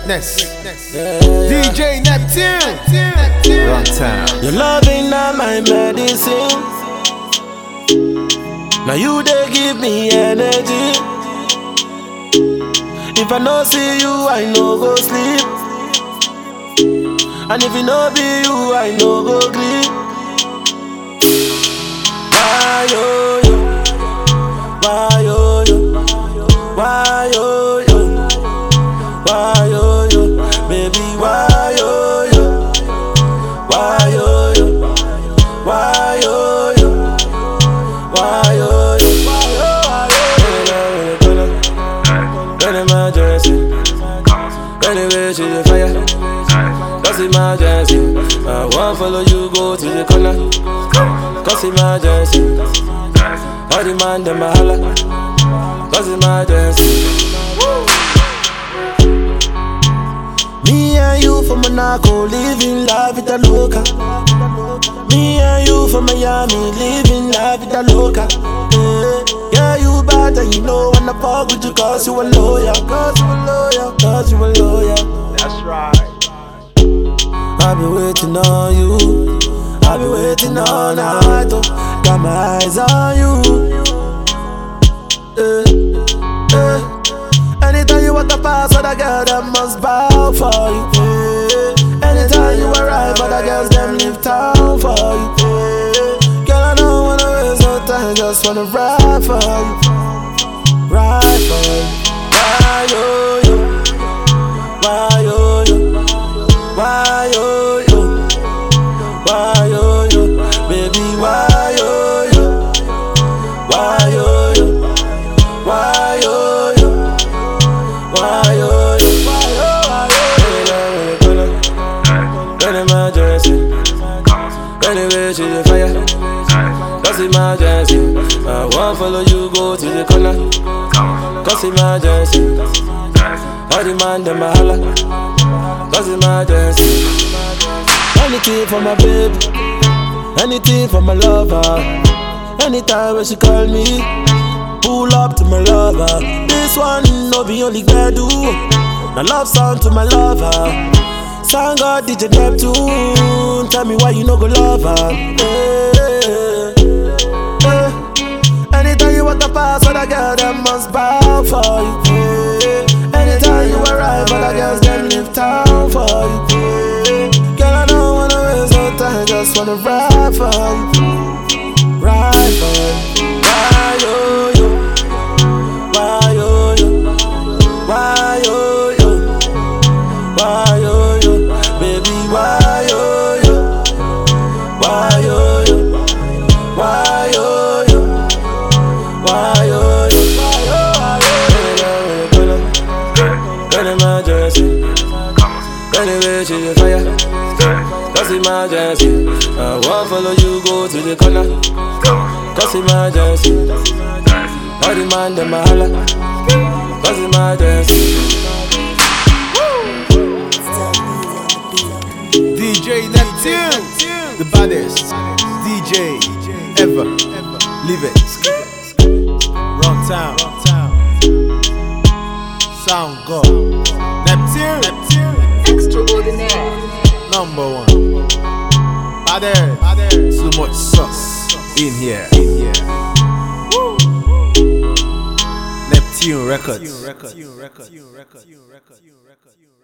Greatness. DJ Neptune. Run town. Your loving not my medicine. Now you they give me energy. If I no see you, I no go sleep. And if it no be you, I no go sleep. Why yo yo? Why yo yo? Why yo yo? Why yo yo? Baby, why yo yo? Why yo yo? Why yo yo? Why yo yo? Why yo yo? Run emergency. Run away to the fire. Cause emergency. I won't follow you go to the corner. Cause emergency. All the man them a holla. Cause emergency. Me and you from Monaco, living la vida loca. Me and you from Miami, living la vida loca. Yeah, yeah you bad and you know when I fuck with you cause you a lawyer, cause you a lawyer, cause you a lawyer. That's right. I've been waiting on you. I've been waiting all night. Oh. Got my eyes on you. Eh, eh. Anytime you want to pass, other girl them must bow for you. Eh. Anytime you arrive, other girls them leave town for you. Eh. Girl, I don't wanna waste no time, just wanna ride for you, ride for you. Why yo yo? Why yo yo? Why yo yo? Why yo yo? Baby, why yo yo? Why yo yo? Why yo yo? Why yo yo? Why yo yo? Run emergency. Run away to the fire. Cause emergency. I won't follow you go to the corner. Cause emergency. All the man them a holla. Cause emergency. Anything for my baby, anything for my lover. Anytime when she call me, pull up to my lover. This one no be only do. My love song to my lover. Song God DJ Neptune. Tell me why you no go love her. Eh, eh. Anytime you want to pass, other girl them must bow for you. eh. Anytime you arrive, other girls them leave town for you. eh. Girl, I don't wanna waste no time, just wanna ride for you, ride for you. Why yo yo? Why yo yo? Why yo yo? Why yo yo? Baby, why yo yo? Why yo yo? Why yo yo? Why yo yo? Why yo yo? Run emergency. Run away to the fire. Cause emergency. I won't follow you go to the corner. Cause emergency. All the man them a holla. Cause emergency. DJ Neptune. The baddest DJ ever. Live it. Run town. Sound God. Neptune. Extraordinaire. Number one. Baddest. Too much sauce in here. In here. Neptune Records.